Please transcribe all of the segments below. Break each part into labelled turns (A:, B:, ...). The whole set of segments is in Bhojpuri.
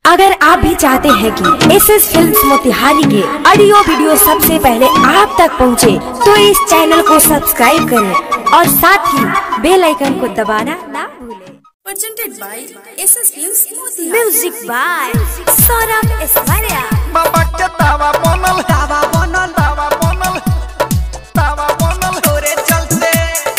A: अगर आप भी चाहते हैं कि एस एस फिल्म मोतिहारी के ऑडियो वीडियो सबसे पहले आप तक पहुंचे, तो इस चैनल को सब्सक्राइब करें और साथ ही बेल आइकन को दबाना ना भूलें
B: presented by SS Films Motihari.
A: Music by Saurabh Aishwarya
C: बाबा के दावा बनल
D: दावा बनल
C: दावा बनल दावा बनल
D: तोरे चलते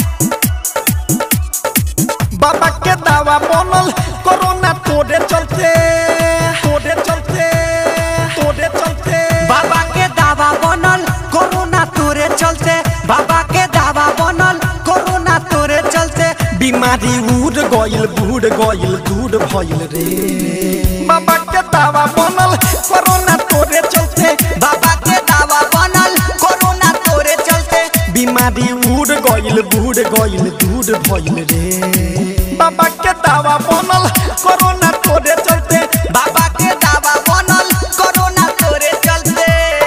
C: बाबा के दावा बनल कोरोना तोड़े चलते तोड़े चलते तोड़े चलते
D: बाबा के दावा बनल कोरोना तोरे चलते बाबा के दावा बनल कोरोना तोरे चलते
C: बीमारी उड़ गइल बूढ़ गइल दूर भइल रे बाबा के दावा बनल कोरोना तोड़े चलते
D: बाबा के दावा बनल कोरोना तोरे चलते
C: बीमारी उड़ गइल बूढ़ गइल दूर भइल रे बाबा के दावा बनल कोरोना तोड़े चलते
D: बाबा के दावा बनल कोरोना तोरे चलते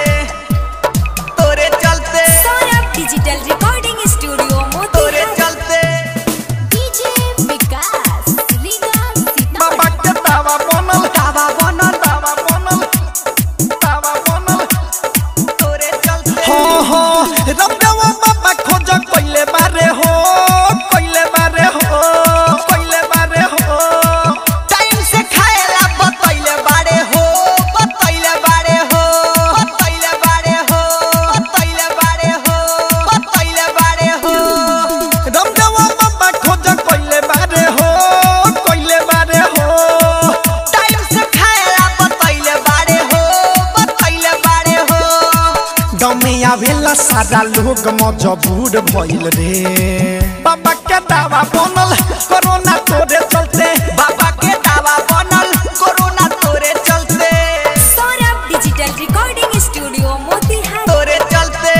D: तोरे चलते
B: सौरभ डिजिटल रिकॉर्डिंग स्टूडियो
D: तोरे
B: मोतिहारी
D: चलते
B: डीजे विकास लीगा
C: बाबा
B: सीतामढ़ी
C: के दावा बनल
D: दावा बनल
C: दावा बनल दावा बनल
D: तोरे चलते
C: हो हो रब्बेवा बाबा खोज कइले बारे हो कइले बारे हो कइले बारे हो
D: टाइम से खाएला बतैले बारे हो बतैले बारे हो बतैले बारे हो बतैले बारे हो बतैले बारे हो
C: रब्बेवा बाबा खोज कइले बारे हो कइले बारे हो
D: टाइम से खाएला बतैले बारे हो बतैले बारे हो
C: गमे आवेला सारा लोग मजबूर भइल रे बाबा के दावा बनल कोरोना तोड़े चलते
D: बाबा के दावा बनल कोरोना तोरे चलते
B: Saurabh digital recording studio Motihari
D: तोरे चलते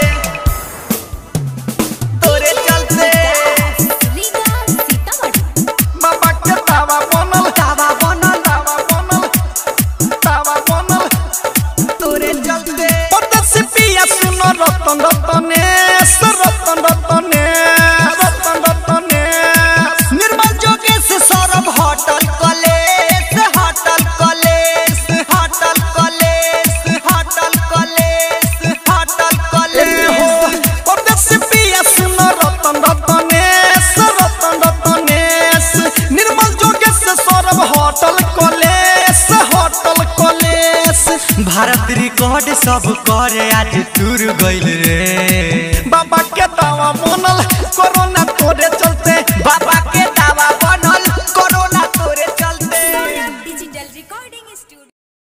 D: तोरे चलते
B: लीगा सीतामढ़ी
C: बाबा के दावा बनल
D: दावा बनल
C: दावा बनल दावा बनल
D: तोरे चलते
C: परदेसी पिया सुनो रतन रतनेश रतन रतनेश रतन रतनेश
D: निर्मल जोगेश Saurabh hotel college hotel college hotel college hotel college hotel
C: ए हो
D: कॉलेज
C: परदेसी पिया सुनो रतन रतनेश रतन रतनेश निर्मल जोगेश Saurabh hotel college hotel college
D: Bharat record सब करे आज टूर गइल रे
C: बाबा के दावा बनल कोरोना तोड़े चलते
D: बाबा के दावा बनल कोरोना तोरे चलते
B: सौरभ डिजिटल रिकॉर्डिंग स्टूडियो